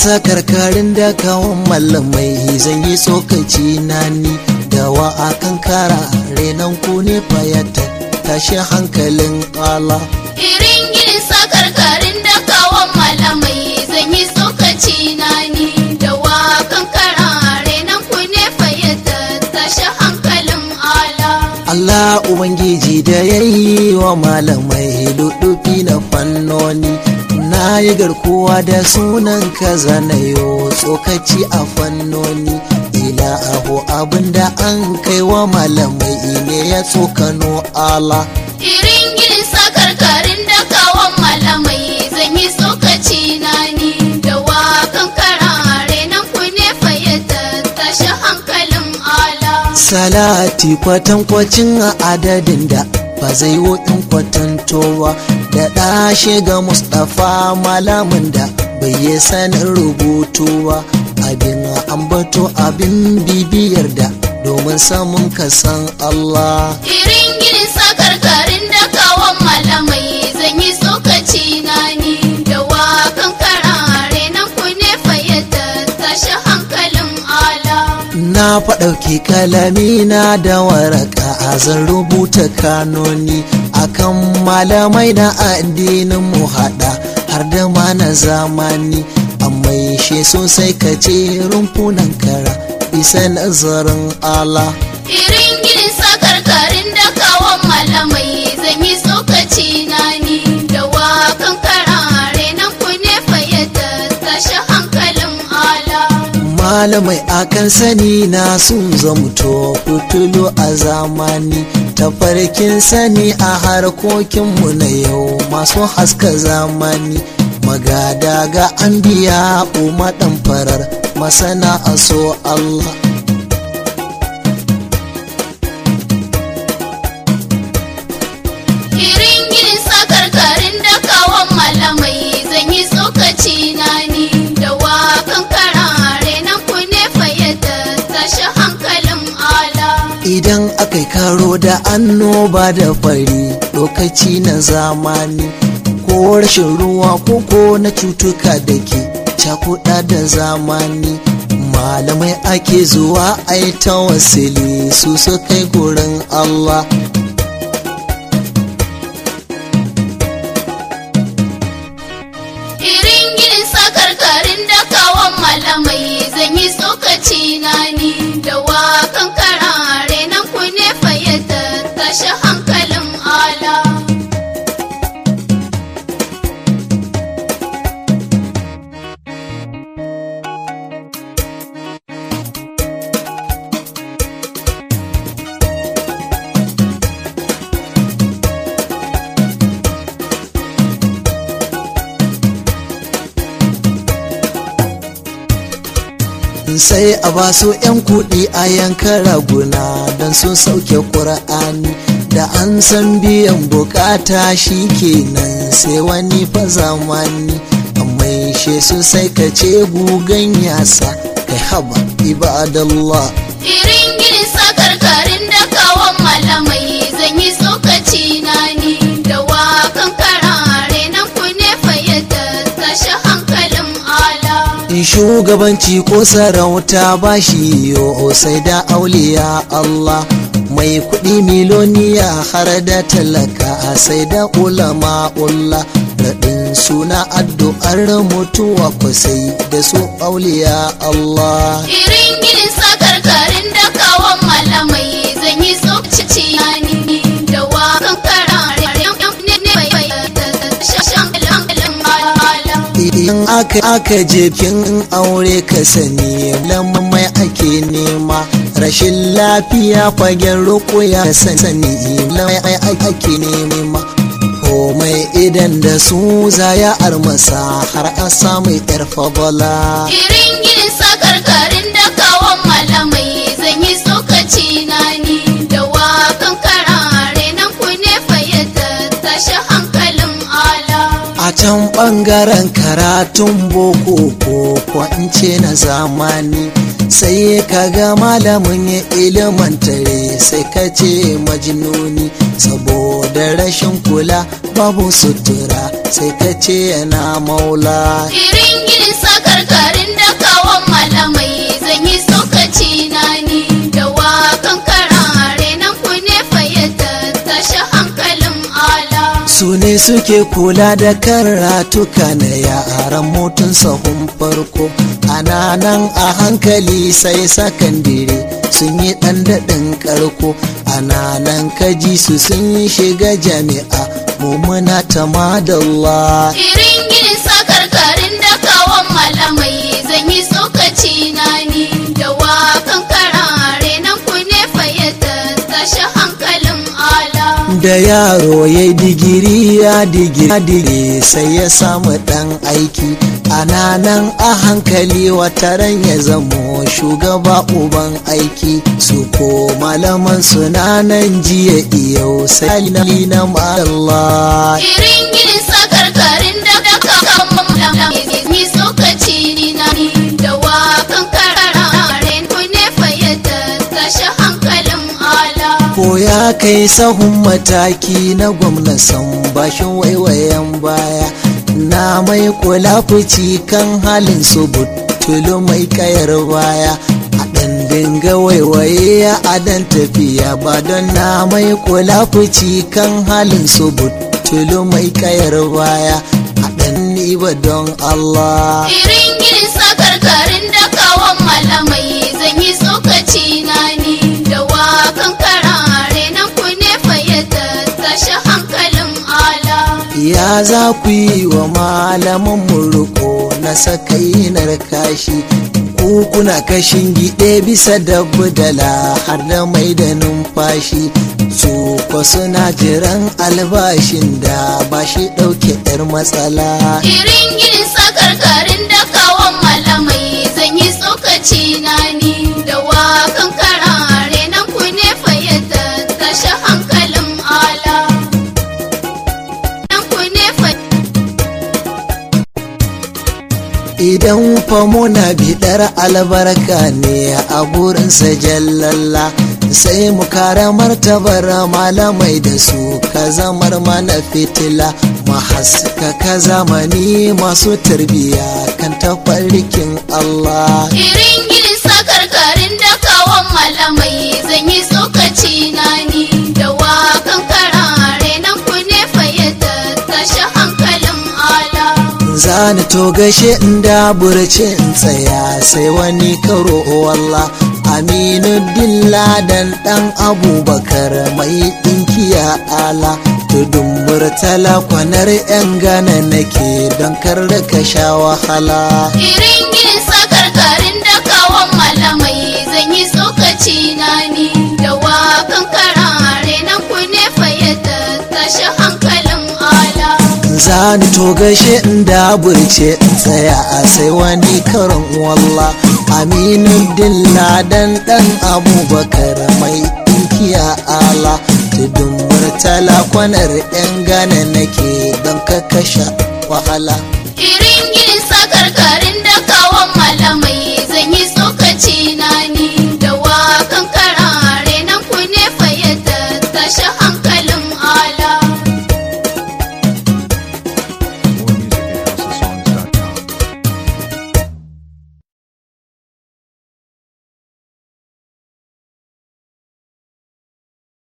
sakarkarin da kawon malamai zan yi tsokaci na ni da wa akan kara renan ku ne fayata tashi hankalin ala Irin ginin sakarkarin da kawon malamai zan yi tsokaci na ni da wakan karare nan ku ne fayyata tashi hankalin ala. Allah Ubangiji da ya yi wa malamai dudufi na fannoni na yi garkuwa da sunan ka zanayo tsokaci a fannoni ila abu abinda an kai wa malamai ne ya tsokano ala Irin ginin sakarkarin da kawon malamai zan yi tsokaci na ni da wakan karare nan ku ne fayyata tashi hankalin ala. salati kwatankwacin adadin da ba zai in kwatantowa da ɗashe ga mustapha malamin da bai yi sanin rubutuwa abin ambato abin bibiyar da domin samun kasan Allah Irin ginin sakarkarin da kawon malamai zan yi tsokaci na ni da wakan karare nan ku ne fayyata tashi hankalin ala. na faɗauki kalami na da waraka a zan rubuta kanoni akan malamai na addinin mu haɗa har da ma na zamani amma shi sosai ka ce rumfunan kara bisa nazarin Allah Irin ginin sakarkarin da kawon malamai zan yi tsokaci na ni da wakan karare nan ku ne fayyata tashi hankalin ala. malamai akan sani na sun zamto fitulu a zamani tafarkin sani a harkokinmu na yau masu haska zamani magada ga an biya umaɗan farar masana a so Allah Irin ginin sakarkarin da kawon malamai zan yi tsokaci na ni da wakan karare nan ku ne fayyata tashi hankalin ala. idan aka yi karo da annoba da fari lokaci na zamani ko rashin ruwa ko ko na cutuka da ke cakuɗa da zamani malamai ake zuwa ai ta wasili su su kai gurin Allah Irin ginin sakarkarin da kawon malamai zan yi tsokaci na ni da wakan karare nan ku ne fayyata tashi hankalin ala. sai a ba su 'yan kuɗi a yanka raguna don sun sauke ƙura'ani da an san biyan bukata shi kenan sai wani fa zamani amma she su sai ka ce gugan yasa kai haba ibadallah Irin ginin sakarkarin da kawon malamai zan yi tsokaci na ni da wakan karare nan ku ne fayyata tashi hankalin ala. in shugabanci ko sarauta ba shi yo sai da auliya Allah mai kuɗi miloniya har da talaka sai da ulama ulla raɗin suna addu'ar mutuwa kwasai da su auliya Allah Irin ginin sakarkarin da kawon malamai zan yi tsokaci na ni da wakan karare nan ne fayyata tashi hankalin ala. idan aka aka jefin aure ka sani lamai ake nema rashin lafiya fagen rukuya sani lamai ake nema komai idan da su zaya armasa har a samu yar fadala Irin ginin sakarkarin da kawon malamai zan yi tsokaci na ni da wakan karare nan ku ne fayyata tashi hankalin ala. a can ɓangaren karatun boko ko ko in ce na zamani sai ka ga malamin ya ilimantare sai ka ce majnuni saboda rashin kula babu sutura sai ka ce yana maula Irin ginin sakarkarin da kawon malamai zan yi tsokaci na ni da wakan karare nan ku ne fayyata tashi hankalin ala. su ne suke kula da karatuka na yaran motun sahun farko ana nan a hankali sai sakandire sun yi ɗan daɗin ƙarko ana nan kaji su sun yi shiga jami'a mummuna ta madalla Irin ginin sakarkarin da kawon malamai zan yi tsokaci na ni da wakan karare nan ku ne fayyata tashi hankalin ala. da yaro ya digiri ya digiri sai ya samu dan aiki ana nan a hankali wataran ya zamo shugaba uban aiki su ko malaman suna nan jiya iyau sai na Allah Irin ginin sakarkarin da da kawon malamai zan yi tsokaci ni na ni da wakan karare ku ne fayyata tashi hankalin ala. ko ya kai sahun mataki na gwamna san bashin waiwayen baya na mai kula fici kan halin su butulu mai kayar baya a ɗan dinga waiwaye a dan tafiya ba don na mai kula fici kan halin su butulu mai kayar baya a ɗan ni ba don Allah Irin ginin sakarkarin da kawon malamai zan yi tsokaci na ni da wakan karare nan ku ne fayyata tashi hankalin ala. ya za ku yi wa malaman murko na sakainar kashi ku kuna kashin gide bisa dabbudala har da mai da numfashi su ko suna jiran albashin da ba shi ɗauke 'yar matsala Irin ginin sakarkarin da kawon malamai zan yi tsokaci na ni da wakan karare nan ku ne fayyata tashi hankalin ala. Nan ku ne fayyata idan fa muna bidar albarka ne a gurinsa jallalla sai mu kara martabar malamai da su ka zamar mana fitila mu haskaka zamani masu tarbiya kan tafarkin Allah Irin ginin sakarkarin da kawon malamai zan yi tsokaci na ni da wakan karare nan ku ne fayyata tashi hankalin ala. zani to gashe in daburce in tsaya sai wani karo walla aminu dilladan dan abubakar mai dinkiya ala tudun murtala kwanar yan gana nake don kar da ka sha wahala Irin ginin sakarkarin da kawon malamai zan yi tsokaci na ni da wakan karare nan ku ne fayyata tashi hankalin ala. zani to gashe in daburce in tsaya a sai wani karon walla aminu dilladan dan abubakar mai dinkiya ala tudun murtala kwanar yan gana nake don ka kasha wahala Irin ginin